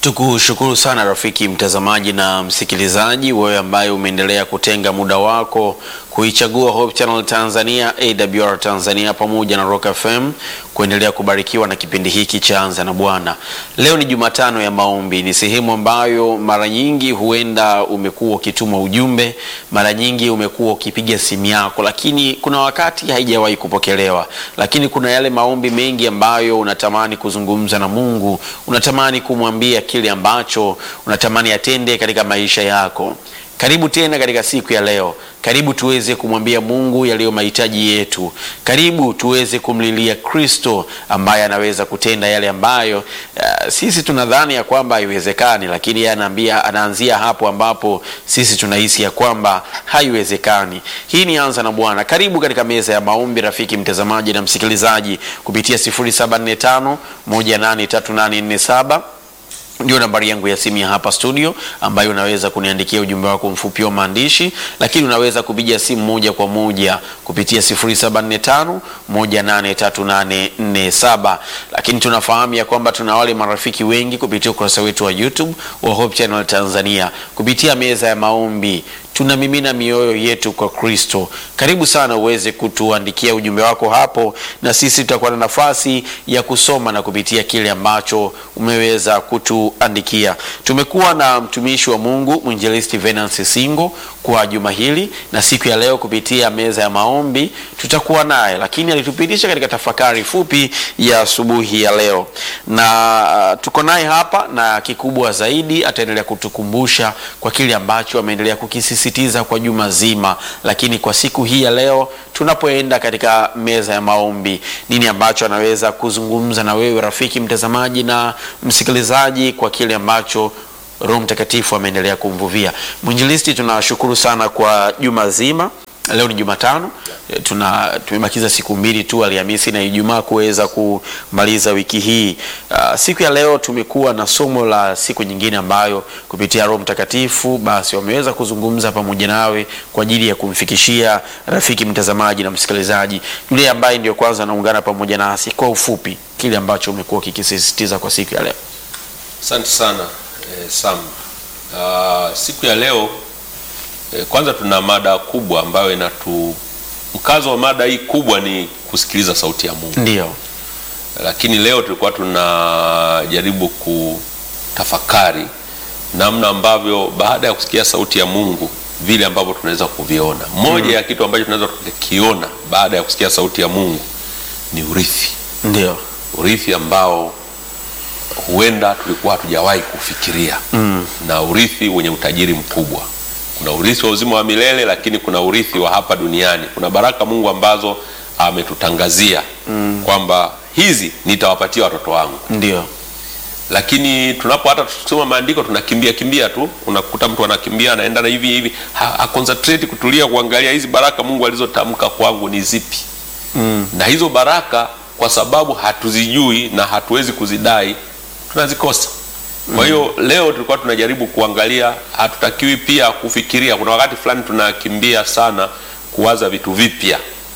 Tukushukuru sana rafiki mtazamaji na msikilizaji, wewe ambaye umeendelea kutenga muda wako kuichagua Hope Channel Tanzania, AWR Tanzania pamoja na Rock FM kuendelea kubarikiwa na kipindi hiki cha Anza na Bwana. Leo ni Jumatano ya maombi, ni sehemu ambayo mara nyingi huenda umekuwa ukituma ujumbe, mara nyingi umekuwa ukipiga simu yako, lakini kuna wakati haijawahi kupokelewa. Lakini kuna yale maombi mengi ambayo unatamani kuzungumza na Mungu, unatamani kumwambia kile ambacho unatamani atende katika maisha yako. Karibu tena katika siku ya leo. Karibu tuweze kumwambia Mungu yaliyo mahitaji yetu. Karibu tuweze kumlilia Kristo ambaye anaweza kutenda yale ambayo uh, sisi tunadhani ya kwamba haiwezekani, lakini yeye anaambia, anaanzia hapo ambapo sisi tunahisi ya kwamba haiwezekani. Hii ni Anza na Bwana. Karibu katika meza ya maombi, rafiki mtazamaji na msikilizaji, kupitia 0745 183847 ndio nambari yangu ya simu ya hapa studio, ambayo unaweza kuniandikia ujumbe wako mfupi wa maandishi, lakini unaweza kupiga simu moja kwa moja kupitia 0745 183847. Lakini tunafahamu ya kwamba tuna wale marafiki wengi kupitia ukurasa wetu wa YouTube wa Hope Channel Tanzania, kupitia meza ya maombi tunamimina mioyo yetu kwa Kristo. Karibu sana uweze kutuandikia ujumbe wako hapo, na sisi tutakuwa na nafasi ya kusoma na kupitia kile ambacho umeweza kutuandikia. Tumekuwa na mtumishi wa Mungu mwinjilisti Venance Singo kwa juma hili, na siku ya leo kupitia meza ya maombi tutakuwa naye, lakini alitupitisha katika tafakari fupi ya asubuhi ya leo, na uh, tuko naye hapa, na kikubwa zaidi ataendelea kutukumbusha kwa kile ambacho ameendelea kukisi sisitiza kwa juma zima, lakini kwa siku hii ya leo tunapoenda katika meza ya maombi, nini ambacho anaweza kuzungumza na wewe rafiki mtazamaji na msikilizaji kwa kile ambacho Roho Mtakatifu ameendelea kumvuvia. Mwinjilisti, tunashukuru sana kwa juma zima. Leo ni Jumatano, tuna tumebakiza siku mbili tu, Alhamisi na Ijumaa kuweza kumaliza wiki hii. Uh, siku ya leo tumekuwa na somo la siku nyingine ambayo kupitia Roho Mtakatifu basi wameweza kuzungumza pamoja nawe kwa ajili ya kumfikishia rafiki mtazamaji na msikilizaji yule ambaye ndio kwanza anaungana pamoja nasi, kwa ufupi kile ambacho umekuwa kikisisitiza kwa siku ya leo. Asante sana eh, Sam. Uh, siku ya leo kwanza tuna mada kubwa ambayo inatu mkazo wa mada hii kubwa ni kusikiliza sauti ya Mungu. Ndio. Lakini leo tulikuwa tunajaribu kutafakari namna ambavyo baada ya kusikia sauti ya Mungu vile ambavyo tunaweza kuviona. Moja mm. ya kitu ambacho tunaweza kukiona baada ya kusikia sauti ya Mungu ni urithi. Ndio. Urithi ambao huenda tulikuwa hatujawahi kufikiria mm. na urithi wenye utajiri mkubwa kuna urithi wa uzima wa milele lakini kuna urithi wa hapa duniani. Kuna baraka Mungu ambazo ametutangazia mm. kwamba hizi nitawapatia watoto wangu. Ndio. Lakini tunapo hata tusoma maandiko tunakimbia kimbia tu, unakuta mtu anakimbia anaenda na hivi hivi, ha, ha concentrate kutulia kuangalia hizi baraka Mungu alizotamka kwangu ni zipi mm. na hizo baraka kwa sababu hatuzijui na hatuwezi kuzidai tunazikosa. Kwa hiyo leo tulikuwa tunajaribu kuangalia, hatutakiwi pia kufikiria. Kuna wakati fulani tunakimbia sana kuwaza vitu vipya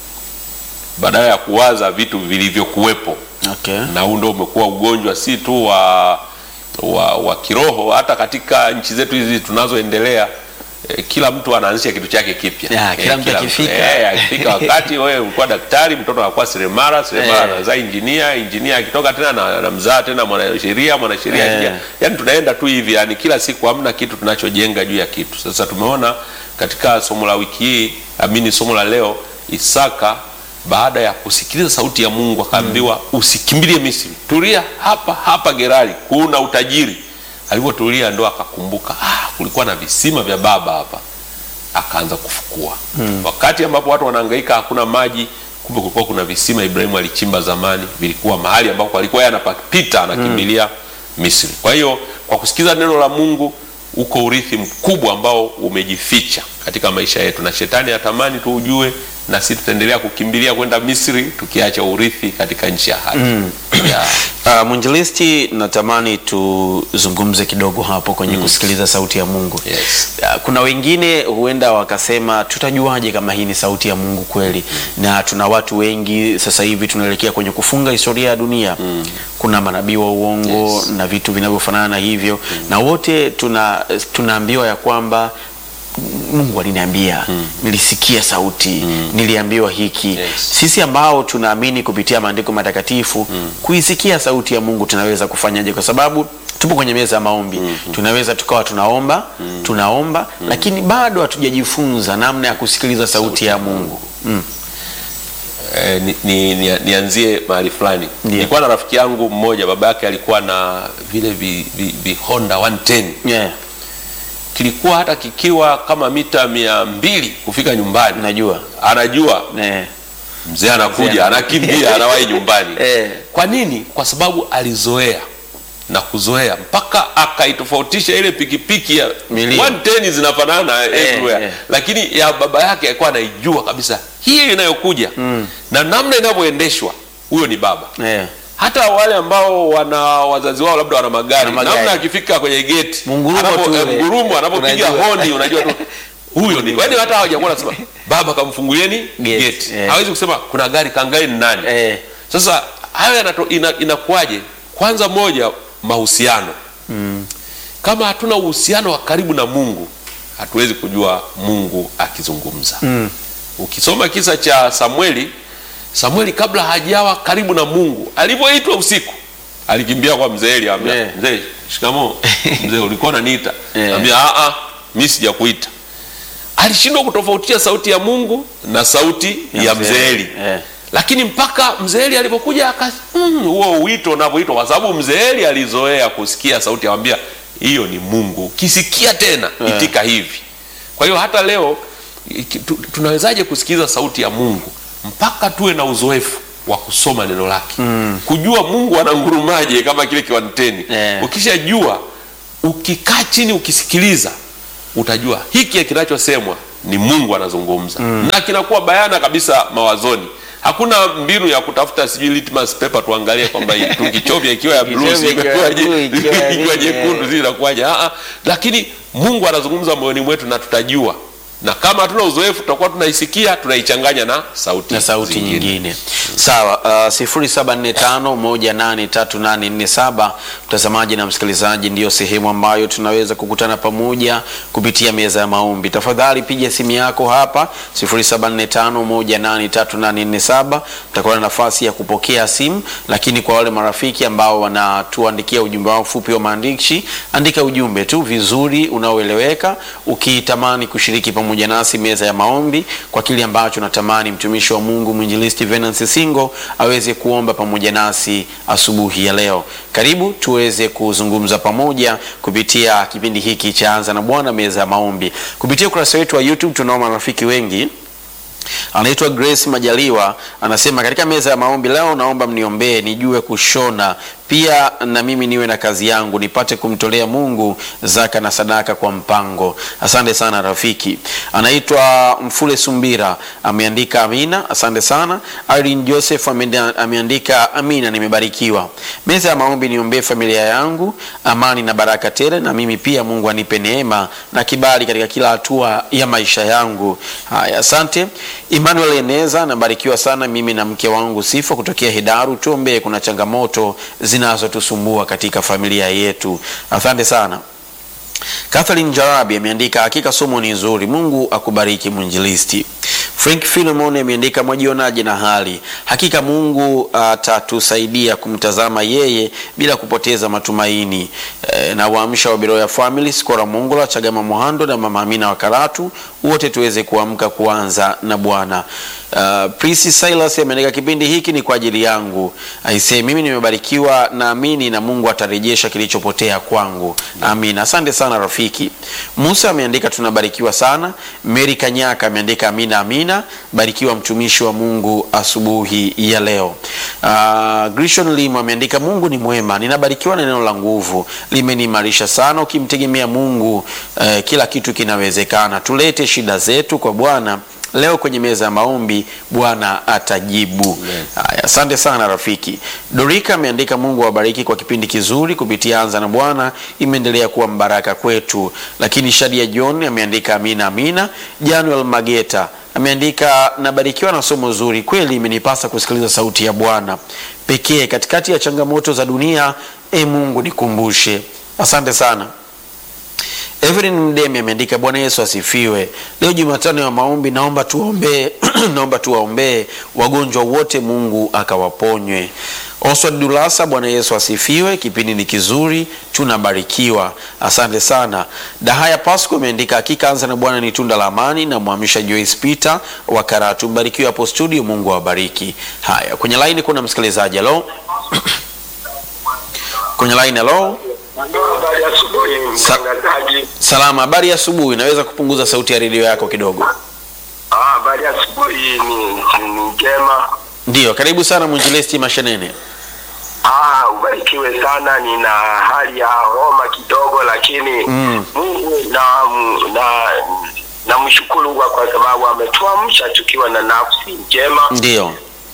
badala ya kuwaza vitu vilivyokuwepo. Okay. Na huu ndio umekuwa ugonjwa si tu wa, wa, wa kiroho, hata katika nchi zetu hizi tunazoendelea. Eh, kila mtu anaanzisha kitu chake kipya. Yeah, kila mtu akifika. Eh, akifika wakati wewe ulikuwa daktari, mtoto anakuwa seremala, seremala Eh. anazaa injinia, injinia akitoka tena na, na mzaa tena mwanasheria, mwanasheria Eh. akija. Yaani tunaenda tu hivi, yani kila siku hamna kitu tunachojenga juu ya kitu. Sasa tumeona katika somo la wiki hii, amini somo la leo, Isaka baada ya kusikiliza sauti ya Mungu akaambiwa usikimbilie Misri, tulia hapa hapa Gerari, kuna utajiri. Alivyotulia ndo akakumbuka, ah, kulikuwa na visima vya baba hapa, akaanza kufukua wakati ambapo watu wanahangaika, hakuna maji, kumbe kulikuwa kuna visima Ibrahimu alichimba zamani, vilikuwa mahali ambapo alikuwa yeye anapita anakimbilia Misri. Kwa hiyo kwa kusikiza neno la Mungu uko urithi mkubwa ambao umejificha katika maisha yetu, na shetani atamani tuujue, na sisi tutaendelea kukimbilia kwenda Misri tukiacha urithi katika nchi ya haki yeah. Uh, mwinjilisti, natamani tuzungumze kidogo hapo kwenye kusikiliza sauti ya Mungu. Yes. Uh, kuna wengine huenda wakasema tutajuaje kama hii ni sauti ya Mungu kweli? Na tuna watu wengi sasa hivi tunaelekea kwenye kufunga historia ya dunia. Kuna manabii wa uongo Yes. na vitu vinavyofanana na hivyo, na wote tuna tunaambiwa ya kwamba Mungu aliniambia, nilisikia sauti, niliambiwa hiki. Yes. Sisi ambao tunaamini kupitia maandiko matakatifu kuisikia sauti ya Mungu tunaweza kufanyaje? Kwa sababu tupo kwenye meza ya maombi, tunaweza tukawa tunaomba tunaomba, lakini bado hatujajifunza namna ya kusikiliza sauti ya Mungu. Mm. Eh, ni, ni, ni, nianzie mahali fulani. Ndiyo. Nilikuwa na rafiki yangu mmoja, baba yake alikuwa na vile vi, vi, vi Honda 110 Yeah, kilikuwa hata kikiwa kama mita mia mbili kufika nyumbani, najua anajua eh, mzee anakuja, Mzee anakimbia, anawahi nyumbani. Eh. Kwa nini? Kwa sababu alizoea na kuzoea mpaka akaitofautisha ile pikipiki ya Milio. 110 zinafanana everywhere, eh. lakini ya baba yake alikuwa anaijua kabisa hii inayokuja na namna inavyoendeshwa, huyo ni baba. eh. Hata wale ambao wana wazazi wao labda wana magari, Wana magari. namna akifika kwenye geti Mungurumo anapo- tu eh, ule. mgurumo anapopiga Unajua. honi, unajua tu huyo ni yaani, hata hawajakuwa nasema baba kamfungulieni Gate, geti, eh. hawezi kusema kuna gari kangai ni nani Eh. sasa hayo yanato- ina- inakuwaje? Kwanza moja, mahusiano. Kama hatuna uhusiano wa karibu na Mungu, hatuwezi kujua Mungu akizungumza. Ukisoma kisa cha Samueli, Samueli kabla hajawa karibu na Mungu, alivyoitwa usiku, alikimbia kwa mzee Eli, akamwambia Eh. mzee, shikamoo. Mzee, ulikuwa unaniita? Eh. Akamwambia a a, mimi sijakuita. Alishindwa kutofautisha sauti ya Mungu na sauti Ya ya, mzee mzee Eli. Eli Eh. lakini mpaka mzee Eli alipokuja aka mm, huo wito unavyoitwa, kwa sababu mzee Eli alizoea kusikia sauti, awambia hiyo ni Mungu, ukisikia tena Yeah. itika hivi. Kwa hiyo hata leo iki- tu- tunawezaje kusikiliza sauti ya Mungu? Mpaka tuwe na uzoefu wa kusoma neno lake, kujua Mungu anangurumaje kama kile kiwanteni. Yeah. Ukishajua, ukikaa chini ukisikiliza, utajua hiki kinachosemwa ni Mungu anazungumza na kinakuwa bayana kabisa mawazoni. Hakuna mbinu ya kutafuta sijui litmus paper tuangalie kwamba hii tukichovya ikiwa ya blue Tukichovya ikiwa ya imekuwaje, blue, ikiwa ya ikiwa nini, jekundu eh. sijui inakuwaje. Ah, ah. Lakini Mungu anazungumza moyoni mwetu na tutajua, na kama hatuna uzoefu tutakuwa tunaisikia tunaichanganya na sauti, na sauti zingine. nyingine sawa. Uh, 0745183847 mtazamaji na msikilizaji, ndiyo sehemu ambayo tunaweza kukutana pamoja kupitia meza ya maombi. Tafadhali piga simu yako hapa 0745183847 mtakuwa na nafasi ya kupokea simu, lakini kwa wale marafiki ambao wanatuandikia ujumbe wao mfupi wa maandishi, andika ujumbe tu vizuri unaoeleweka ukitamani kushiriki pamoja nasi meza ya maombi kwa kile ambacho natamani mtumishi wa Mungu mwinjilisti Venance Singo aweze kuomba pamoja nasi asubuhi ya leo. Karibu tuweze kuzungumza pamoja kupitia kipindi hiki cha Anza na Bwana meza ya maombi. Kupitia ukurasa wetu wa YouTube tunao marafiki wengi anaitwa Grace Majaliwa anasema, katika meza ya maombi leo naomba mniombee nijue kushona, pia na mimi niwe na kazi yangu nipate kumtolea Mungu zaka na sadaka kwa mpango. Asante sana rafiki. Anaitwa Mfule Sumbira ameandika amina, asante sana. Irene Joseph ameanda- ameandika amina, nimebarikiwa. Meza ya maombi niombee familia yangu amani na baraka tele, na mimi pia Mungu anipe neema na kibali katika kila hatua ya maisha yangu. Haya, asante. Emmanuel Eneza, nabarikiwa sana mimi na mke wangu Sifa kutokea Hedaru. Tuombee, kuna changamoto zinazotusumbua katika familia yetu. Asante sana. Catherine Jarabi ameandika hakika somo ni nzuri, Mungu akubariki mwinjilisti. Frank Philemon ameandika mwajionaje na hali? Hakika Mungu atatusaidia kumtazama yeye bila kupoteza matumaini. E, na waamsha wa Beroya Family, Skora Mongola, Chagama Mohando na Mama Amina wa Karatu, wote tuweze kuamka kuanza na Bwana. Uh, Prisi Silas ameandika kipindi hiki ni kwa ajili yangu. Aisee, mimi nimebarikiwa, naamini na Mungu atarejesha kilichopotea kwangu. Amina. Asante sana rafiki. Musa ameandika tunabarikiwa sana. Mary Kanyaka ameandika amina, amina. amina. Barikiwa mtumishi wa Mungu asubuhi ya leo. Uh, Grishon Lim ameandika Mungu ni mwema, ninabarikiwa na neno la nguvu, limeniimarisha sana. Ukimtegemea Mungu uh, kila kitu kinawezekana. Tulete shida zetu kwa Bwana leo kwenye meza ya maombi, Bwana atajibu. Haya, asante sana rafiki. Dorika ameandika Mungu awabariki kwa kipindi kizuri kupitia Anza na Bwana, imeendelea kuwa mbaraka kwetu. Lakini Shadia John ameandika amina, amina. Januel Mageta ameandika nabarikiwa na somo zuri, kweli imenipasa kusikiliza sauti ya Bwana pekee katikati ya changamoto za dunia. E Mungu nikumbushe. Asante sana. Evelyn Mdemi ameandika Bwana Yesu asifiwe. Leo Jumatano ya maombi, naomba tuombee naomba tuwaombee wagonjwa wote, Mungu akawaponywe. Oswald Dulasa, Bwana Yesu asifiwe. Kipindi ni kizuri, tunabarikiwa. Asante sana. Dahaya Pasco ameandika hakika Anza na Bwana ni tunda la amani, na mwamisha Joyce Peter wa Karatu. Mbarikiwe hapo studio, Mungu awabariki. Haya, kwenye laini kuna msikilizaji. Halo, kwenye laini. Halo. Habari ya asubuhi mtangazaji. Salama, habari ya asubuhi. Naweza kupunguza sauti ya redio yako kidogo? Ah, habari ya asubuhi ni ni njema. Ndiyo, karibu sana mwinjilisti Mashenene. Ah, ubarikiwe sana. Nina hali ya homa kidogo, lakini Mm. Mungu na na namshukuru kwa kwa sababu ametuamsha tukiwa na nafsi njema. Ndiyo,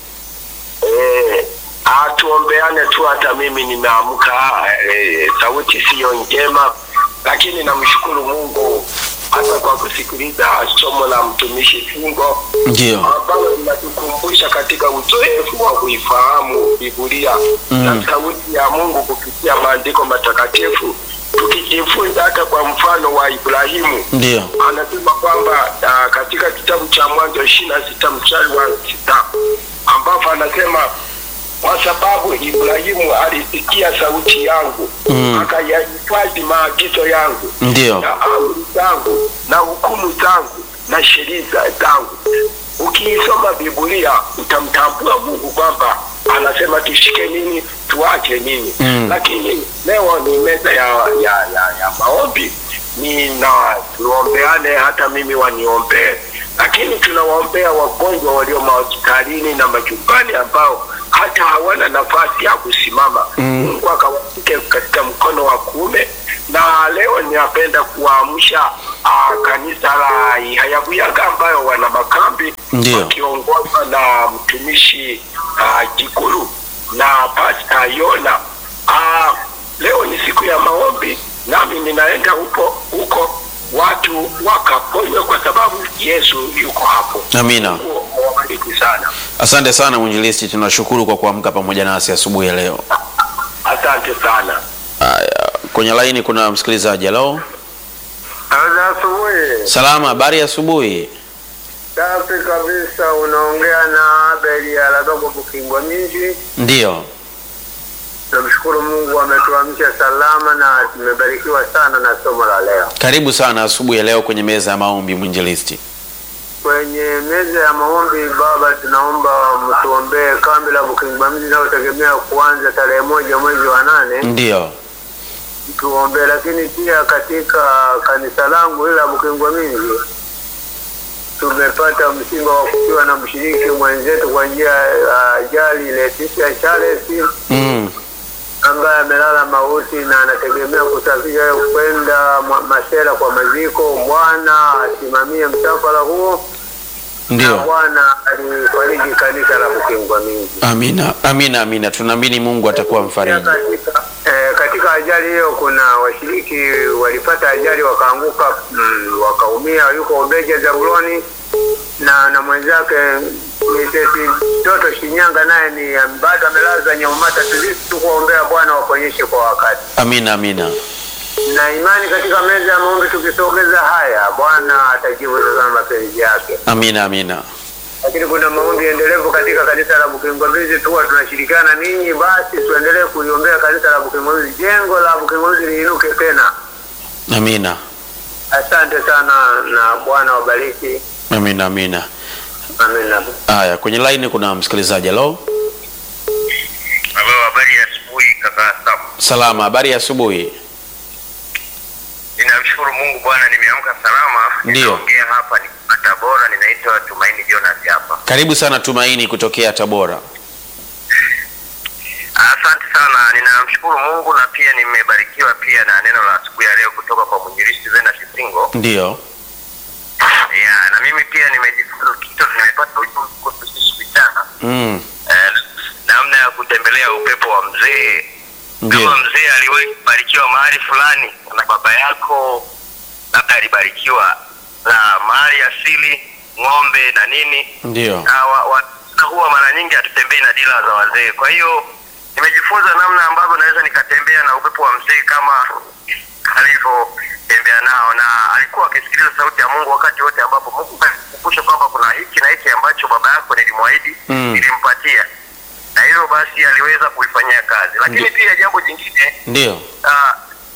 Eh, ah, tuombeane tu. Hata mimi nimeamka, eh, sauti siyo njema, lakini namshukuru Mungu hata kwa kusikiliza somo la mtumishi Singo ndiyo, ambalo linatukumbusha katika uzoefu wa kuifahamu Biblia Mm. na sauti ya Mungu kupitia maandiko matakatifu, tukijifunza hata kwa mfano wa Ibrahimu ndiyo, anasema kwamba uh, katika kitabu cha Mwanzo ishirini na sita mstari wa sita ambapo anasema kwa sababu Ibrahimu alisikia sauti yangu Mm. akayahifadhi maagizo yangu ndiyo, na amri zangu na hukumu zangu na sheria zangu. Ukiisoma Biblia utamtambua Mungu kwamba anasema tushike nini, tuache nini. Mm. Lakini leo ni meza ya, ya, ya, ya maombi, nina tuombeane, hata mimi waniombee, lakini tunawaombea wagonjwa walio mahospitalini na majumbani ambao hata hawana nafasi ya kusimama. Mm. Mungu akawashike katika mkono wa kuume na leo ninapenda kuwaamsha uh, kanisa la Ihayabuyaga ambayo wana makambi Ndiyo. wakiongozwa na mtumishi uh, Jikuru na Pasta Yona. Uh, leo ni siku ya maombi, nami ninaenda huko huko watu wakaponywe kwa sababu Yesu yuko hapo. amina. Mungu awabariki sana, Asante sana mwinjilisti, tunashukuru kwa kuamka pamoja nasi asubuhi ya leo. asante sana. Haya, kwenye laini kuna msikilizaji. Halo, Asubuhi salama, habari ya asubuhi. safi kabisa, unaongea na Abeli Aladogo Bukingwa Minji. Ndiyo, Namshukuru Mungu ametuamsha salama na tumebarikiwa sana na somo la leo. karibu sana asubuhi ya leo kwenye meza ya maombi mwinjilisti. Kwenye meza ya maombi, Baba, tunaomba mtuombee kambi la Bukingwa Minji inayotegemea kuanza tarehe moja mwezi wa nane, Ndiyo, tuombee. Lakini pia katika kanisa langu hili la Bukingwa Minji tumepata msiba wa kufiwa na mshiriki mwenzetu kwa njia ya ajali Leticia Charles mm. ambaye amelala mauti na anategemea kusafiri kwenda mwa- Masela kwa maziko. Bwana asimamie msafara huo, na Ndiyo, Bwana alifariji kanisa la Bukingwa Mingi. amina, amina, amina. Tunaamini Mungu atakuwa Pia mfariji. katika, eh, katika ajali hiyo kuna washiriki walipata ajali wakaanguka, mm, wakaumia. Yuko Obeja Zabuloni na na mwenzake Mrs. Toto Shinyanga, naye ni bado amelazwa Nyamata. Tuzidi tu kuombea Bwana waponyeshe kwa wakati Amina, amina, na imani katika meza ya maombi. Tukisogeza haya, Bwana atajibu sasa mapenzi yake. amina, amina. Lakini kuna maombi endelevu katika kanisa la Bukingombizi, tuwa tunashirikiana ninyi, basi tuendelee kuliombea kanisa la Bukingombizi, jengo la Bukingombizi liinuke tena. Amina, Asante sana na Bwana wabariki. amina, amina. Amina. Haya, kwenye laini kuna msikilizaji. Halo, Halo, habari ya asubuhi kaka Sam. salama, habari ya asubuhi. Ninamshukuru Mungu Bwana, nimeamka salama. Ndiyo. Ninaongea hapa ni Tabora, ninaitwa Tumaini Jonas hapa. Karibu sana Tumaini kutokea Tabora. Asante sana, ninamshukuru Mungu na pia nimebarikiwa pia na neno la asubuhi ya leo kutoka kwa mwinjilisti Zena Shisingo. Ndiyo. Yeah, na mimi pia nimejifunza kitu, nimepata ujumbe kuhusu sisi vijana Mm. eh, namna ya kutembelea upepo wa mzee. Kama Ndiyo. mzee aliwahi kubarikiwa mahali fulani na baba yako labda alibarikiwa na mali asili, ng'ombe na nini Ndiyo. na wa, wa, na huwa mara nyingi hatutembei na dila za wazee. Kwa hiyo nimejifunza namna ambavyo naweza nikatembea na upepo wa mzee kama alivyotembea nao, na alikuwa akisikiliza sauti ya Mungu wakati wote ambapo Mungu alikumbusha kwamba kuna hiki na hiki ambacho baba yako nilimwahidi Mm. nilimpatia, na hivyo basi aliweza kuifanyia kazi. Lakini Ndi- pia jambo jingine Ndiyo. Ah,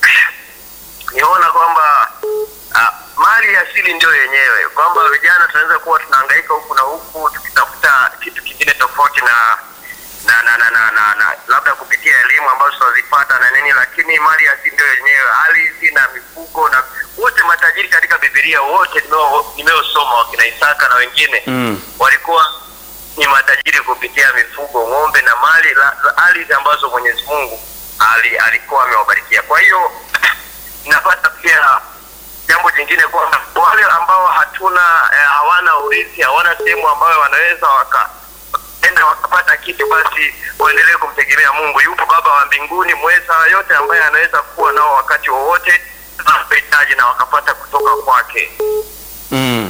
niona kwamba ah, mali ya asili ndio yenyewe, kwamba vijana tunaweza kuwa tunahangaika huku na huku tukitafuta kitu kingine tofauti na na na na, na, na, na labda kupitia elimu ambazo tunazipata na nini, lakini mali ya asili ndio yenyewe, ardhi na mifugo na wote matajiri katika Biblia wote nimeo- nimeosoma wakina Isaka na wengine Mm. walikuwa ni matajiri kupitia mifugo, ng'ombe na mali la- za ardhi ambazo Mwenyezi Mungu ali, alikuwa amewabarikia. Kwa hiyo napata pia jambo jingine kwamba wale ambao hatuna eh, hawana urithi, hawana sehemu ambayo wanaweza waka enda wakapata kitu, basi waendelee kumtegemea Mungu. Yupo Baba wa mbinguni mweza yote ambaye anaweza kuwa nao wakati wowote wanapohitaji na wakapata kutoka kwake. Mm.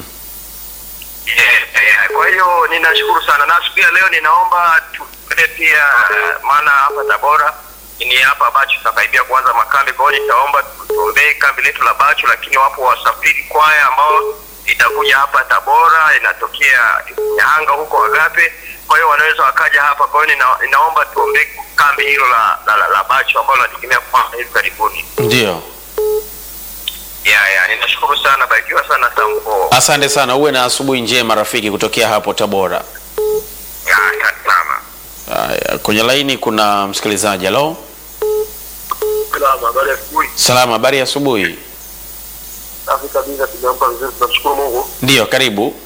Yeah, yeah. Kwa hiyo ninashukuru sana na siku ya leo ninaomba tuende pia eh, maana hapa Tabora ni hapa Bachu tunakaribia kuanza makambi. Kwa hiyo nitaomba tuombee kambi letu la Bachu, lakini wapo wasafiri kwaya ambao itakuja hapa Tabora, inatokea Nyahanga huko Agape. Kwa hiyo wanaweza wakaja hapa. Kwa hiyo nina, ninaomba tuombee kambi hilo la, la, la, la Bachu ambalo nategemea kuanza hivi karibuni. Ndiyo. Yeah, yeah. Ninashukuru sana, barikiwa sana Samko. Asante sana, uwe na asubuhi njema rafiki kutokea hapo Tabora. Yeah, asante sana. Haya, kwenye laini kuna msikilizaji. Halo, Salama, habari ya asubuhi. salama, habari ya asubuhi. Safi kabisa, tumeamka vizuri, tunamshukuru Mungu. Ndiyo, karibu.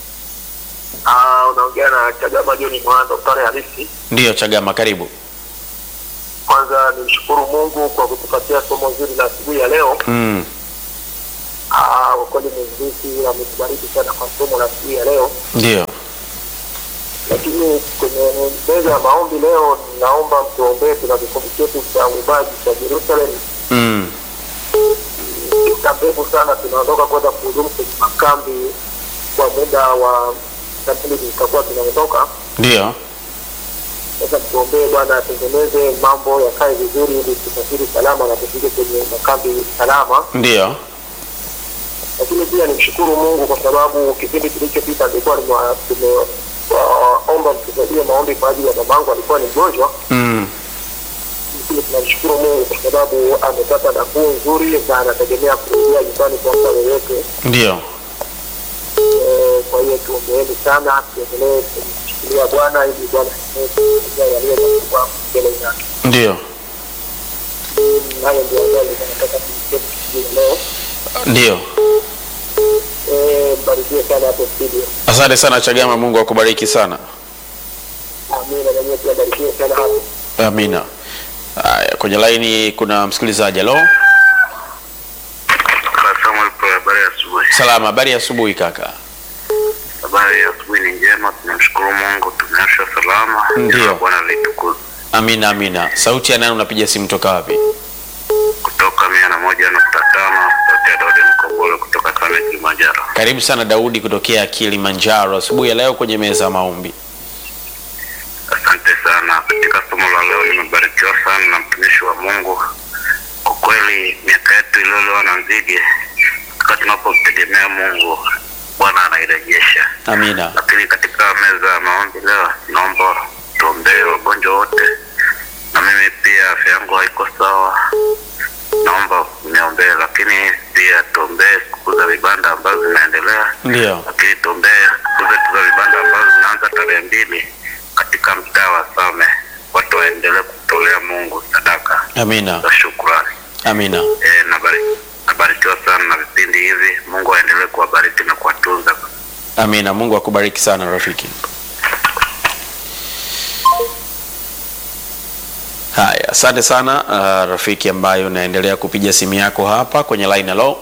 Ah, unaongea na Chagama John Mwando, pale halisi. Ndiyo, Chagama, karibu. Kwanza nimshukuru Mungu kwa kutupatia somo zuri la asubuhi ya leo. Mm. Ah, kwa kweli mwenyekiti ametubariki sana kwa somo la asubuhi ya leo, Ndiyo. lakini kwenye meza ya maombi leo, naomba mtuombee. Tuna kikundi chetu cha uimbaji cha Jerusalem Mm. muda mrefu sana tunaondoka kwenda kuhudumu kwenye makambi kwa muda wa sabini tutakuwa tunaondoka Ndiyo. sasa tuombee bwana atengeneze mambo yakae vizuri ili tusafiri salama na tufike kwenye makambi salama Ndiyo. lakini pia nimshukuru mungu kwa sababu kipindi kilichopita nilikuwa nimewa- tumewaomba mtusaidie maombi kwa ajili ya mamangu alikuwa ni mgonjwa Mm. lakini tunamshukuru mungu kwa sababu amepata nafuu nzuri na anategemea kurejea nyumbani kwa muda wowote Ndiyo. Eh, kwa hiyo tuombeeni sana tuendelee kumshikilia bwana ili bwana aendelee yaliyo makubwa mbele zake Ndiyo. Mm, hayo ndio ambayo nilikuwa nataka kusema siku ya leo Ndiyo. Eh, mbarikiwe sana hapo studio Asante sana Chagama, Mungu akubariki sana. amina na nyie pia barikiwe sana hapo Amina. Haya, kwenye laini kuna msikilizaji. Halo, Samuel kwa habari ya asubuhi. salama, habari ya asubuhi kaka. Habari ya asubuhi ni njema, tunamshukuru Mungu, tumeamsha salama. Ndiyo. Jina la Bwana litukuzwe. Amina, amina. Sauti ya nani? Unapiga simu toka wapi? Kutoka mia na moja nukta tano sauti ya Daudi Mkobolo kutoka Same Kilimanjaro. Karibu sana Daudi kutokea Kilimanjaro, asubuhi ya leo kwenye meza ya maombi. Asante sana. Katika somo la leo nimebarikiwa sana na mtumishi wa Mungu. Kwa kweli miaka yetu iliyolewa na nzige, wakati tunapomtegemea Mungu, Bwana anairejesha. Amina. Lakini katika meza ya maombi leo, naomba tuombee wagonjwa wote, na mimi pia afya yangu haiko sawa, naomba niombee. Lakini pia tuombee siku za vibanda ambazo zinaendelea Ndiyo. lakini tuombee siku zetu za vibanda ambazo zinaanza tarehe mbili katika mtaa wa Same, watu waendelee kutolea Mungu sadaka Amina. za shukrani. Amina. E, nabari, nabari nabarikiwa sana na vipindi hivi. Mungu aendelee kuwabariki na kuwatunza. Amina. Mungu akubariki sana rafiki. Haya, asante sana uh, rafiki ambayo unaendelea kupiga simu yako hapa kwenye line. Hello,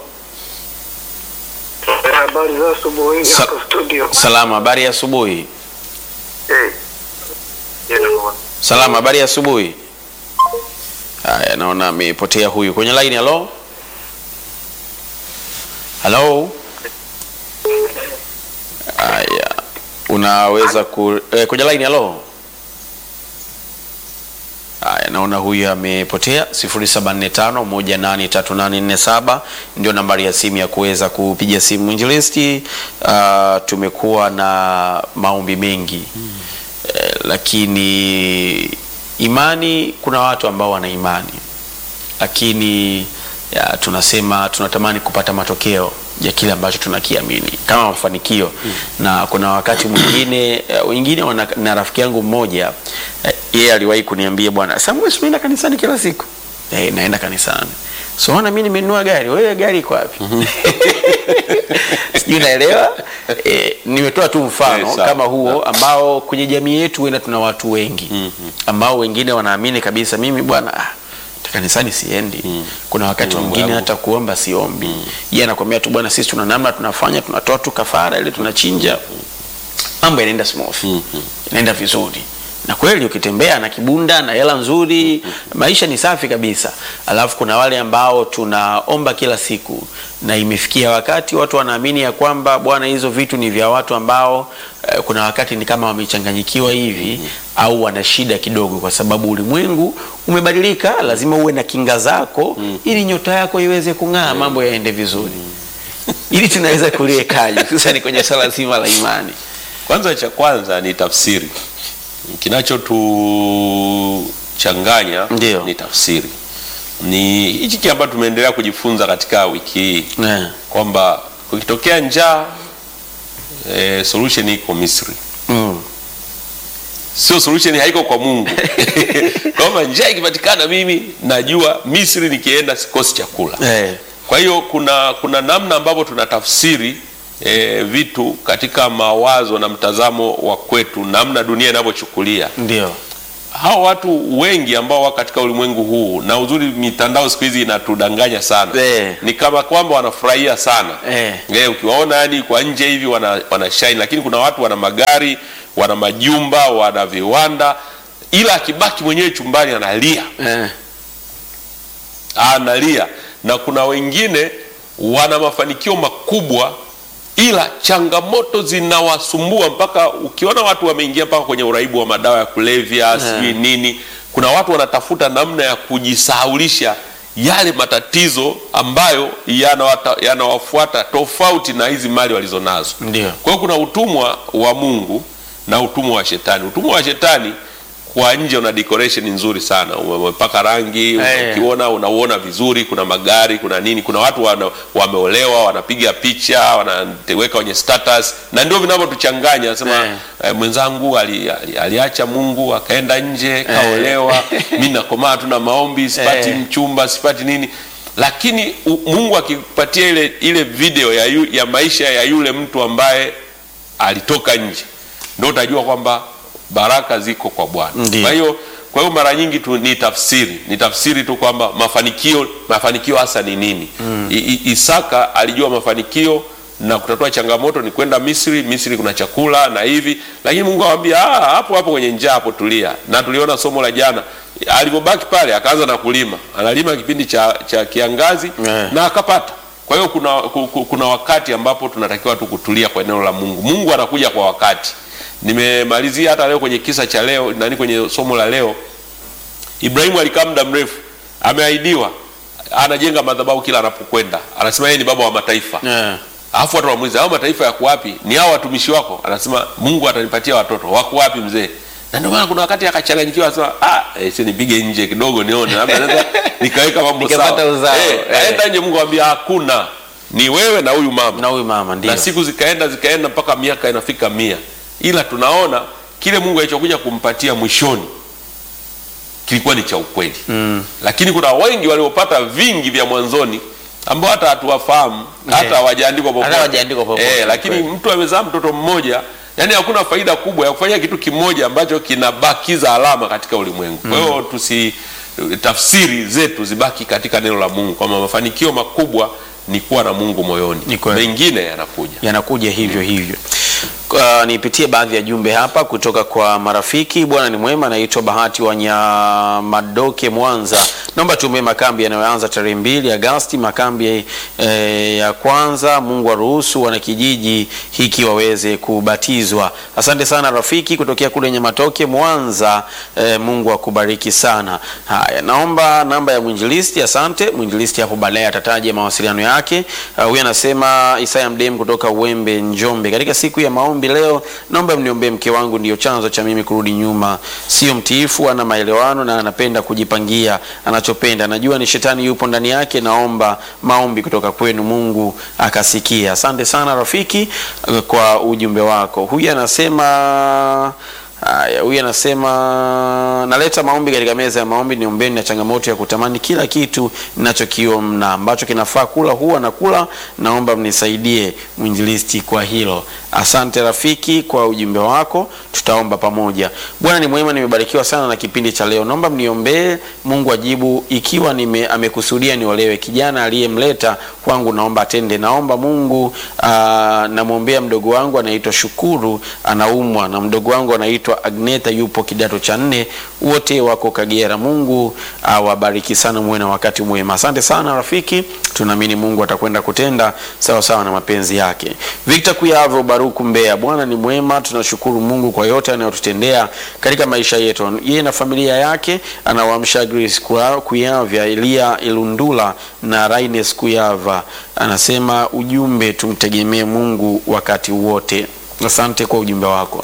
Habari za asubuhi Sa- hapo studio. salama. Habari ya asubuhi. Eh. Salama, habari ya asubuhi. Haya, naona amepotea huyu kwenye line. Hello, hello. Haya, unaweza ku eh, kwenye line. Hello. Haya, naona huyu amepotea. 0745183847 ndio nambari ya simu ya kuweza kupiga simu. Mwinjilisti, uh, tumekuwa na maombi mengi eh, lakini imani, kuna watu ambao wana imani lakini ya, tunasema tunatamani kupata matokeo ya kile ambacho tunakiamini kama mafanikio na kuna wakati mwingine eh, wengine wana, na rafiki yangu mmoja eh, yeye aliwahi kuniambia bwana Samuel, si unaenda kanisani kila siku eh, naenda kanisani so ona mimi nimenunua gari wewe gari iko wapi sijui naelewa eh, nimetoa tu mfano Eh, sawa. kama huo ambao kwenye jamii yetu huenda tuna watu wengi ambao wengine wanaamini kabisa mimi bwana ah, kanisani siendi kuna wakati Mambo mwingine yangu. hata kuomba siombi yeye anakwambia tu bwana sisi tuna namna tunafanya tunatoa tu kafara ile tunachinja mambo yanaenda smooth inaenda vizuri na kweli ukitembea na kibunda na hela nzuri maisha ni safi kabisa alafu kuna wale ambao tunaomba kila siku na imefikia wakati watu wanaamini ya kwamba bwana hizo vitu ni vya watu ambao eh, kuna wakati ni kama wamechanganyikiwa hivi au wana shida kidogo kwa sababu ulimwengu umebadilika lazima uwe na kinga zako ili nyota yako iweze kung'aa mambo yaende vizuri ili tunaweza kuliekaje sasa ni kwenye swala zima la imani Kwanza cha kwanza ni tafsiri. Kinachotuchanganya Ndio. ni tafsiri. Ni hichi kile ambacho tumeendelea kujifunza katika wiki hii Eh. kwamba kukitokea njaa e, solution iko Misri. mm. Sio solution haiko kwa Mungu. Kwamba njaa ikipatikana mimi najua Misri nikienda sikosi chakula. eh. Kwa hiyo kuna kuna namna ambavyo tunatafsiri e, vitu katika mawazo na mtazamo wa kwetu, namna dunia inavyochukulia. ndio Hao watu wengi ambao wako katika ulimwengu huu, na uzuri mitandao siku hizi inatudanganya sana Eh. ni kama kwamba wanafurahia sana Eh. Eh, ukiwaona yani kwa nje hivi wana, wana shine, lakini kuna watu wana magari, wana majumba, wana viwanda, ila akibaki mwenyewe chumbani analia eh. analia na kuna wengine wana mafanikio makubwa ila changamoto zinawasumbua mpaka ukiona watu wameingia mpaka kwenye uraibu wa madawa ya kulevya sijui nini kuna watu wanatafuta namna ya kujisahaulisha yale matatizo ambayo yanawata- yanawafuata tofauti na hizi mali walizonazo Ndio. kwa hiyo kuna utumwa wa mungu na utumwa wa shetani utumwa wa shetani kwa nje una decoration nzuri sana umepaka rangi Eh. ukiona unauona vizuri kuna magari kuna nini kuna watu wana, wameolewa wanapiga picha wanaweka kwenye status na ndio vinavyotuchanganya nasema Eh. eh, mwenzangu ali, ali, aliacha mungu akaenda nje kaolewa mi nakomaa tu na maombi sipati Eh. mchumba sipati nini lakini u, mungu akipatia ile ile video ya, yu, ya maisha ya yule mtu ambaye alitoka nje ndo utajua kwamba baraka ziko kwa bwana Ndiyo. kwa hiyo kwa hiyo mara nyingi tu ni tafsiri ni tafsiri tu kwamba mafanikio mafanikio hasa ni nini mm. isaka alijua mafanikio na kutatua changamoto ni kwenda misri misri kuna chakula na hivi lakini mungu awambia "Ah, hapo hapo kwenye njaa hapo tulia na tuliona somo la jana alivyobaki pale akaanza na kulima analima kipindi cha, cha kiangazi Yeah. na akapata kwa hiyo kuna, ku- ku- kuna wakati ambapo tunatakiwa tu kutulia kwa eneo la mungu mungu anakuja kwa wakati nimemalizia hata leo kwenye kisa cha leo nani kwenye somo la leo ibrahimu alikaa muda mrefu ameahidiwa anajenga madhabahu kila anapokwenda anasema yeye ni baba wa mataifa Eh. alafu watu wamuuliza hao mataifa yako wapi ni hao watumishi wako anasema mungu atanipatia watoto wako wapi mzee na ndio maana kuna wakati akachanganyikiwa anasema ah eh, si nipige nje kidogo nione labda naweza nikaweka mambo Nikapata sawa uzao, eh, eh. aenda nje mungu amwambia hakuna ni wewe na huyu mama na huyu mama ndio na siku zikaenda zikaenda mpaka miaka inafika mia ila tunaona kile mungu alichokuja kumpatia mwishoni kilikuwa ni cha ukweli mm. lakini kuna wengi waliopata vingi vya mwanzoni ambao hata hatuwafahamu hata hawajaandikwa popote, hawajaandikwa popote, eh, lakini kweli. mtu amezaa mtoto mmoja yani hakuna faida kubwa ya kufanya kitu kimoja ambacho kinabakiza alama katika ulimwengu kwa hiyo tusi tafsiri zetu zibaki katika neno la mungu kwamba mafanikio makubwa ni kuwa na mungu moyoni Ni kweli. mengine yanakuja yanakuja hivyo hivyo. Uh, nipitie baadhi ya jumbe hapa kutoka kwa marafiki. Bwana ni mwema, naitwa Bahati wa Nyamadoke, Mwanza. Naomba tuombee makambi yanayoanza tarehe mbili Agasti, makambi eh, ya kwanza. Mungu aruhusu wanakijiji hiki waweze kubatizwa. Asante sana rafiki kutokea kule Nyamatoke, Mwanza. Eh, Mungu akubariki sana. Haya, naomba namba ya mwinjilisti. Asante mwinjilisti, hapo baadaye atataja mawasiliano yake. Uh, Huyu anasema Isaya Mdem kutoka Uwembe, Njombe. Katika siku ya maombi leo, naomba mniombee mke wangu, ndiyo chanzo cha mimi kurudi nyuma. Sio mtiifu, ana maelewano na anapenda kujipangia anachopenda. Najua ni shetani yupo ndani yake. Naomba maombi kutoka kwenu, Mungu akasikia. Asante sana rafiki uh, kwa ujumbe wako. Huyu anasema Haya, huyu anasema naleta maombi katika meza ya maombi, niombeni na changamoto ya kutamani kila kitu ninachokiona ambacho kinafaa kula huwa na kula. Naomba mnisaidie mwinjilisti kwa hilo. Asante rafiki kwa ujumbe wako, tutaomba pamoja. Bwana ni mwema, nimebarikiwa sana na kipindi cha leo. Naomba mniombee Mungu ajibu ikiwa nime, amekusudia niolewe. Kijana aliyemleta kwangu naomba atende. Naomba Mungu aa, namwombea mdogo wangu anaitwa Shukuru anaumwa na mdogo wangu anaitwa Agneta yupo kidato cha nne, wote wako Kagera. Mungu awabariki sana, muwe na wakati mwema. Asante sana rafiki, tunaamini Mungu atakwenda kutenda sawa sawa na mapenzi yake. Victor Kuyavo Baruku Mbeya, Bwana ni mwema, tunashukuru Mungu kwa yote anayotutendea katika maisha yetu. Yeye na familia yake anawaamsha Grace Kwa- Kuyavya, Elia Ilundula na Raines Kuyava. Anasema ujumbe, tumtegemee Mungu wakati wote. Asante kwa ujumbe wako.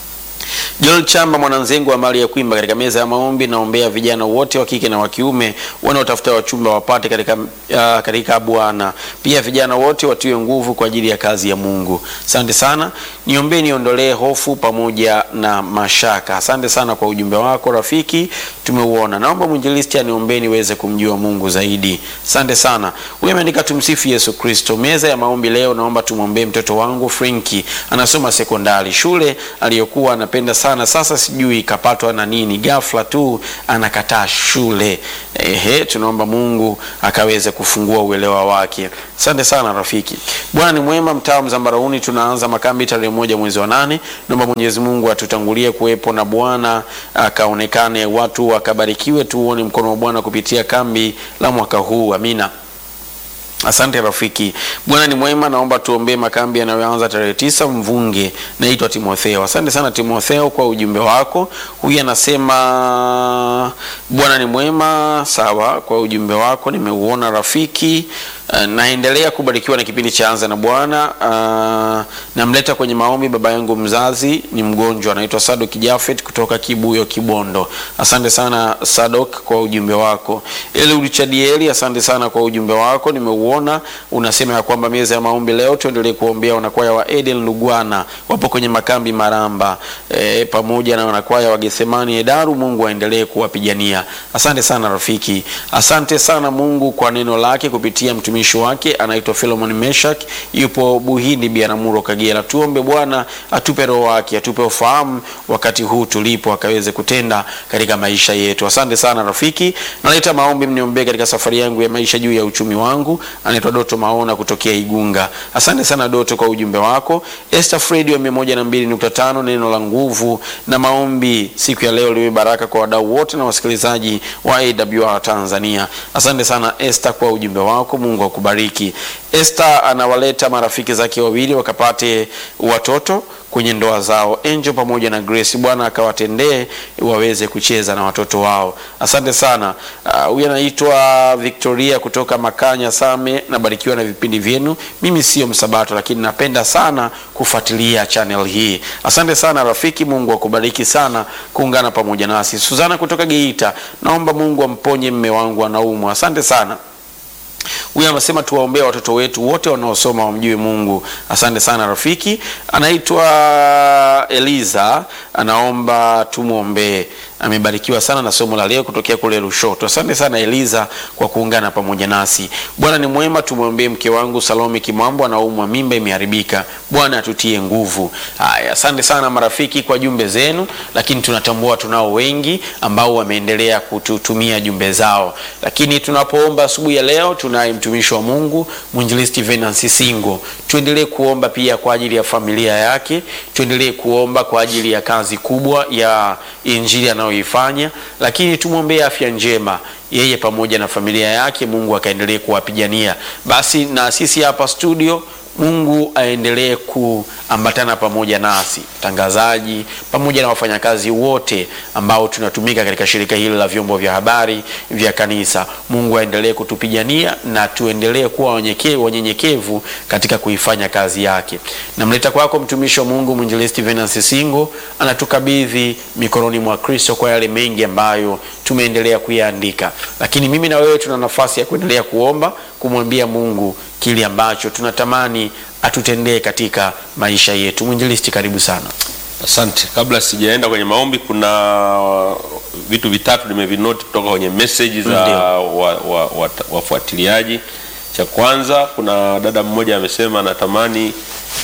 Joel Chamba mwananzengu wa mali ya kuimba katika meza ya maombi, naombea vijana wote wa kike na wa kiume wanaotafuta wachumba wapate katika, uh, katika Bwana. Pia vijana wote watiwe nguvu kwa ajili ya kazi ya Mungu. Asante sana, niombee niondolee hofu pamoja na mashaka. Asante sana kwa ujumbe wako rafiki, tumeuona. Naomba mwinjilisti aniombee niweze kumjua Mungu zaidi. Asante sana. Huyu ameandika tumsifu Yesu Kristo. Meza ya maombi leo, naomba tumwombee mtoto wangu Frenki, anasoma sekondari, shule aliyokuwa anapenda sana, sasa sijui kapatwa na nini, ghafla tu anakataa shule. Ehe, tunaomba Mungu akaweze kufungua uelewa wake. Asante sana rafiki. Bwana ni mwema. Mtaa wa Mzambarauni tunaanza makambi tarehe moja mwezi wa nane. Naomba Mwenyezi Mungu atutangulie kuwepo na Bwana akaonekane, watu wakabarikiwe, tuone mkono wa Bwana kupitia kambi la mwaka huu. Amina. Asante rafiki. Bwana ni mwema, naomba tuombee makambi yanayoanza tarehe tisa Mvunge. Naitwa Timotheo. Asante sana Timotheo kwa ujumbe wako. Huyu anasema Bwana ni mwema. Sawa, kwa ujumbe wako nimeuona rafiki. Uh, naendelea kubarikiwa na kipindi cha Anza na Bwana. Uh, namleta kwenye maombi baba yangu mzazi ni mgonjwa, anaitwa Sadok Jafet kutoka Kibuyo Kibondo. Asante sana Sadok kwa ujumbe wako. Eliud Chadieli, asante sana kwa ujumbe wako, nimeuona. Unasema ya kwamba meza ya maombi leo tuendelee kuombea wanakwaya wa Edel Lugwana, wapo kwenye makambi Maramba, e, pamoja na wanakwaya wa Gethsemani Edaru. Mungu aendelee kuwapigania. Asante sana rafiki, asante sana Mungu kwa neno lake kupitia mtumishi wake anaitwa Philemon Meshak, yupo Buhindi Biaramuro Kagera. Tuombe Bwana atupe roho wake, atupe ufahamu wakati huu tulipo, akaweze kutenda katika maisha yetu. Asante sana rafiki, naleta maombi mniombee katika safari yangu ya maisha juu ya uchumi wangu. Anaitwa Doto Maona kutokea Igunga. Asante sana Doto kwa ujumbe wako. Esther Fredi wa 102.5 neno la nguvu na maombi siku ya leo liwe baraka kwa wadau wote na wasikilizaji wa AWR Tanzania. Asante sana Esther kwa ujumbe wako. Mungu akubariki. Esther anawaleta marafiki zake wawili wakapate watoto kwenye ndoa zao, Angel pamoja na Grace. Bwana akawatendee waweze kucheza na watoto wao. Asante sana. Huyu uh, anaitwa Victoria kutoka Makanya Same. Nabarikiwa na vipindi vyenu. Mimi sio msabato, lakini napenda sana kufuatilia channel hii. Asante sana rafiki, Mungu akubariki sana kuungana pamoja nasi. Suzana kutoka Geita, naomba Mungu amponye mme wangu anaumwa. Asante sana. Huyu anasema tuwaombea watoto wetu wote wanaosoma wamjue Mungu. Asante sana rafiki. Anaitwa Eliza, anaomba tumwombee. amebarikiwa sana na somo la leo kutokea kule Lushoto. Asante sana Eliza kwa kuungana pamoja nasi. Bwana ni mwema, tumwombee mke wangu Salome Kimambo, anaumwa mimba imeharibika. Bwana atutie nguvu. Haya, asante sana marafiki kwa jumbe zenu, lakini tunatambua tunao wengi ambao wameendelea kututumia jumbe zao, lakini tunapoomba asubuhi ya leo, tunaye mtumishi wa Mungu mwinjilisti Venansi Singo. Tuendelee kuomba pia kwa ajili ya familia yake, tuendelee kuomba kwa ajili ya kazi kubwa ya injili anayoifanya, lakini tumwombee afya njema yeye pamoja na familia yake, Mungu akaendelee kuwapigania. Basi na sisi hapa studio Mungu aendelee kuambatana pamoja nasi tangazaji, pamoja na wafanyakazi wote ambao tunatumika katika shirika hili la vyombo vya habari vya kanisa. Mungu aendelee kutupigania na tuendelee kuwa wenyekevu wanyenyekevu katika kuifanya kazi yake. Namleta kwako mtumishi wa Mungu mwinjilisti Venance Singo, anatukabidhi mikononi mwa Kristo kwa yale mengi ambayo tumeendelea kuyaandika, lakini mimi na wewe tuna nafasi ya kuendelea kuomba, kumwambia Mungu kile ambacho tunatamani atutendee katika maisha yetu. Mwinjilisti, karibu sana. Asante. Kabla sijaenda kwenye maombi, kuna vitu vitatu nimevinoti kutoka kwenye message za Ndio. wa, wa, wa, wafuatiliaji. Cha kwanza, kuna dada mmoja amesema anatamani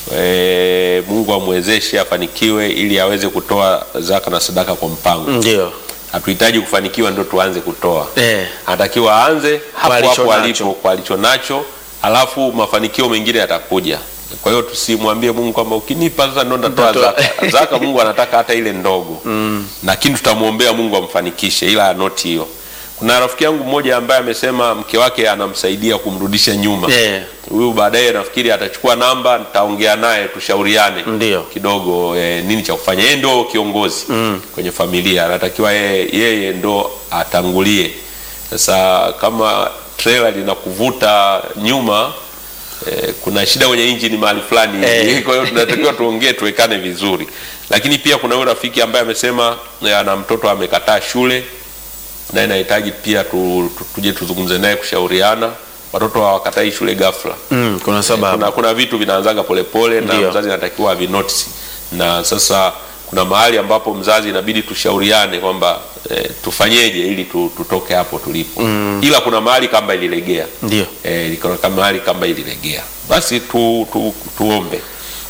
e, Mungu amwezeshe afanikiwe ili aweze kutoa zaka na sadaka kwa mpango. Ndio. Hatuhitaji kufanikiwa ndio tuanze kutoa Eh. anatakiwa aanze hapo alicho hapo nacho. alipo kwa alicho nacho, alafu mafanikio mengine yatakuja. Kwa hiyo tusimwambie Mungu kwamba ukinipa sasa ndo nitatoa Nitatoa. zaka. Zaka Mungu anataka hata ile ndogo mm. Lakini tutamwombea Mungu amfanikishe, ila anoti hiyo. Kuna rafiki yangu mmoja ambaye amesema mke wake anamsaidia kumrudisha nyuma Eh. huyu baadaye nafikiri atachukua namba, nitaongea naye tushauriane Ndio. kidogo eh, nini cha kufanya. Yeye ndo kiongozi Mm. kwenye familia, anatakiwa yeye, yeye ndo atangulie. Sasa kama trailer linakuvuta nyuma eh, kuna shida kwenye injini mahali fulani Eh. kwa hiyo tunatakiwa tuongee, tuwekane vizuri. Lakini pia kuna huyo rafiki ambaye amesema eh, ana mtoto amekataa shule naye nahitaji pia tu, tu, tuje tuzungumze naye kushauriana. Watoto hawakatai shule ghafla Mm, kuna sababu. kuna, kuna vitu vinaanzaga polepole na Ndio. mzazi anatakiwa avinotisi, na sasa kuna mahali ambapo mzazi inabidi tushauriane kwamba eh, tufanyeje ili tu, tutoke hapo tulipo mm. ila kuna mahali kamba ililegea Ndio. eh, kuna mahali kamba ililegea, basi tu, tu, tuombe.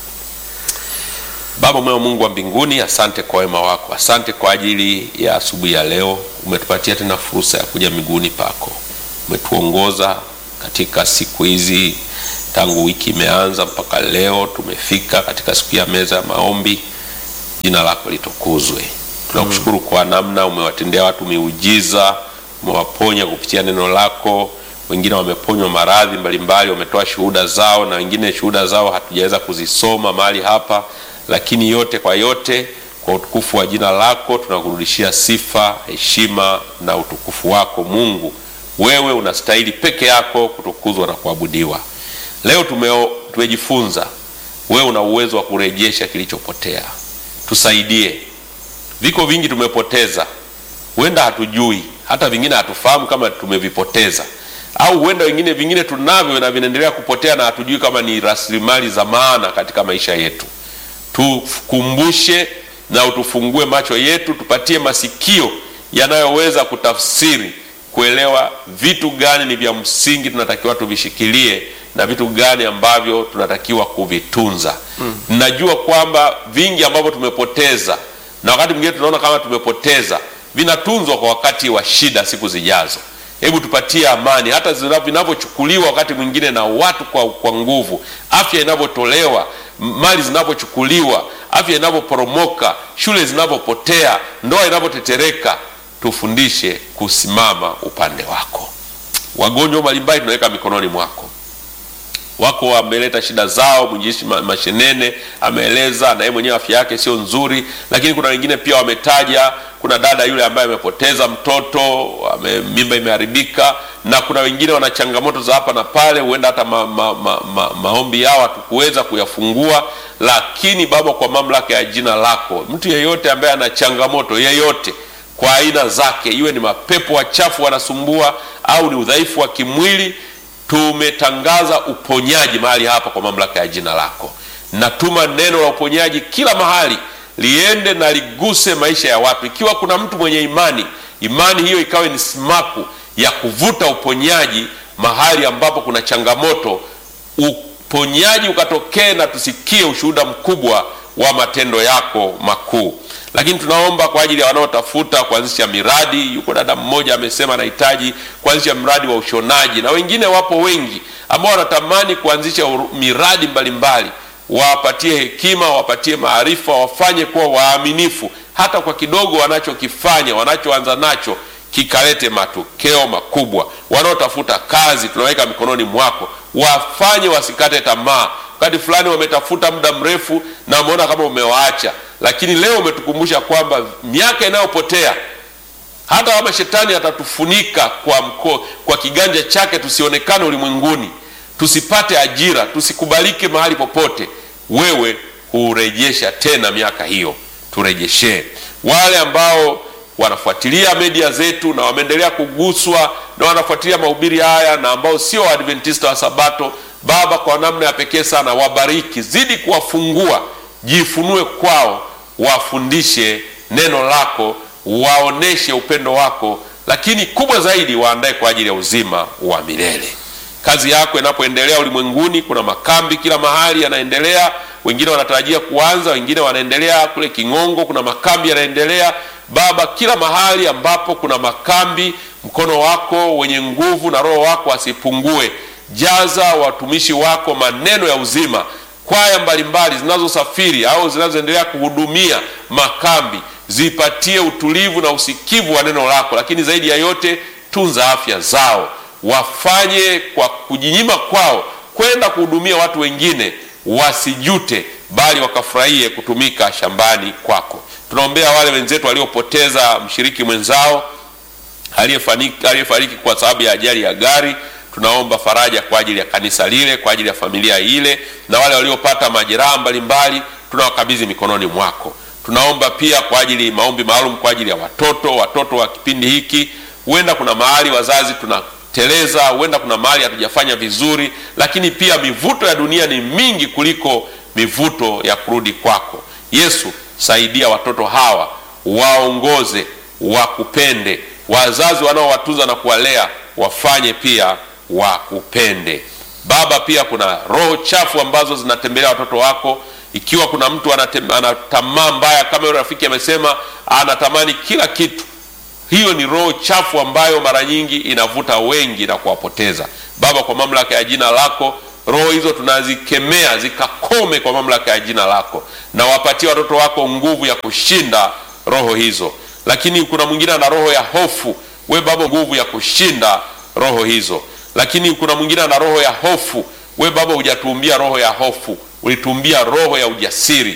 Baba mwema, Mungu wa mbinguni, asante kwa wema wako, asante kwa ajili ya asubuhi ya leo. Umetupatia tena fursa ya kuja miguuni pako, umetuongoza katika siku hizi tangu wiki imeanza mpaka leo tumefika katika siku ya meza ya maombi. Jina lako litukuzwe. Tunakushukuru kwa namna umewatendea watu miujiza, umewaponya kupitia neno lako. Wengine wameponywa maradhi mbalimbali, wametoa shuhuda zao, na wengine shuhuda zao hatujaweza kuzisoma mahali hapa, lakini yote kwa yote, kwa utukufu wa jina lako tunakurudishia sifa, heshima na utukufu wako Mungu. Wewe unastahili peke yako kutukuzwa na kuabudiwa. Leo tumeo, tumejifunza wewe una uwezo wa kurejesha kilichopotea. Tusaidie. Viko vingi tumepoteza, huenda hatujui, hata vingine hatufahamu kama tumevipoteza, au huenda wengine vingine tunavyo na vinaendelea kupotea na hatujui kama ni rasilimali za maana katika maisha yetu. Tukumbushe na utufungue macho yetu, tupatie masikio yanayoweza kutafsiri kuelewa vitu gani ni vya msingi tunatakiwa tuvishikilie na vitu gani ambavyo tunatakiwa kuvitunza. Mm. Najua kwamba vingi ambavyo tumepoteza na wakati mwingine tunaona kama tumepoteza vinatunzwa kwa wakati wa shida siku zijazo. Hebu tupatie amani, hata zina- vinavyochukuliwa wakati mwingine na watu kwa, kwa nguvu, afya inavyotolewa, m- mali zinavyochukuliwa, afya inavyoporomoka, shule zinavyopotea, ndoa inavyotetereka, tufundishe kusimama upande wako. Wagonjwa mbalimbali tunaweka mikononi mwako wako wameleta shida zao. Mwinjilisti Ma- Mashenene ameeleza na yeye mwenyewe afya yake sio nzuri, lakini kuna wengine pia wametaja, kuna dada yule ambaye amepoteza mtoto ame, mimba imeharibika, na kuna wengine wana changamoto za hapa na pale, huenda hata ma, ma, ma, ma, maombi yao hatukuweza kuyafungua. Lakini Baba, kwa mamlaka ya jina lako, mtu yeyote ambaye ana changamoto yeyote kwa aina zake, iwe ni mapepo wachafu wanasumbua au ni udhaifu wa kimwili tumetangaza uponyaji mahali hapa kwa mamlaka ya jina lako. Natuma neno la uponyaji kila mahali liende na liguse maisha ya watu. Ikiwa kuna mtu mwenye imani, imani hiyo ikawe ni simaku ya kuvuta uponyaji mahali ambapo kuna changamoto, uponyaji ukatokee na tusikie ushuhuda mkubwa wa matendo yako makuu. Lakini tunaomba kwa ajili ya wanaotafuta kuanzisha miradi. Yuko dada mmoja amesema anahitaji kuanzisha mradi wa ushonaji, na wengine wapo wengi ambao wanatamani kuanzisha uru- miradi mbalimbali. Wawapatie hekima, wawapatie maarifa, wafanye kuwa waaminifu, hata kwa kidogo wanachokifanya, wanachoanza nacho kikalete matokeo makubwa. Wanaotafuta kazi, tunaweka mikononi mwako, wafanye wasikate tamaa. Wakati fulani wametafuta muda mrefu na wameona kama umewaacha, lakini leo umetukumbusha kwamba miaka inayopotea hata kama shetani atatufunika kwa mko, kwa kiganja chake tusionekane ulimwenguni, tusipate ajira, tusikubalike mahali popote, wewe hurejesha tena miaka hiyo, turejeshee. Wale ambao wanafuatilia media zetu na wameendelea kuguswa na wanafuatilia mahubiri haya na ambao sio Waadventista wa Sabato, Baba, kwa namna ya pekee sana wabariki, zidi kuwafungua, jifunue kwao, wafundishe neno lako waoneshe upendo wako, lakini kubwa zaidi waandae kwa ajili ya uzima wa milele. Kazi yako inapoendelea ulimwenguni, kuna makambi kila mahali yanaendelea, wengine wanatarajia kuanza, wengine wanaendelea kule King'ongo, kuna makambi yanaendelea. Baba, kila mahali ambapo kuna makambi, mkono wako wenye nguvu na roho wako asipungue. Jaza watumishi wako maneno ya uzima kwaya mbalimbali zinazosafiri au zinazoendelea kuhudumia makambi zipatie utulivu na usikivu wa neno lako, lakini zaidi ya yote tunza afya zao, wafanye kwa kujinyima kwao kwenda kuhudumia watu wengine, wasijute bali wakafurahie kutumika shambani kwako. Tunaombea wale wenzetu waliopoteza mshiriki mwenzao aliyefariki aliyefariki kwa sababu ya ajali ya gari tunaomba faraja kwa ajili ya kanisa lile, kwa ajili ya familia ile, na wale waliopata majeraha mbalimbali tunawakabidhi mikononi mwako. Tunaomba pia kwa ajili maombi maalum kwa ajili ya watoto, watoto wa kipindi hiki. Huenda kuna mahali wazazi tunateleza, huenda kuna mahali hatujafanya vizuri, lakini pia mivuto ya dunia ni mingi kuliko mivuto ya kurudi kwako. Yesu, saidia watoto hawa, waongoze, wakupende. Wazazi wanaowatunza na kuwalea wafanye pia wakupende. Baba, pia kuna roho chafu ambazo zinatembelea watoto wako. Ikiwa kuna mtu anatem- ana tamaa mbaya, kama yule rafiki amesema, anatamani kila kitu, hiyo ni roho chafu ambayo mara nyingi inavuta wengi na kuwapoteza. Baba, kwa mamlaka ya jina lako, roho hizo tunazikemea zikakome kwa mamlaka ya jina lako, na wapatie watoto wako nguvu ya kushinda roho hizo. Lakini kuna mwingine ana roho ya hofu, we Baba, nguvu ya kushinda roho hizo. Lakini kuna mwingine ana roho ya hofu, we Baba, hujatuumbia roho ya hofu, ulituumbia roho ya ujasiri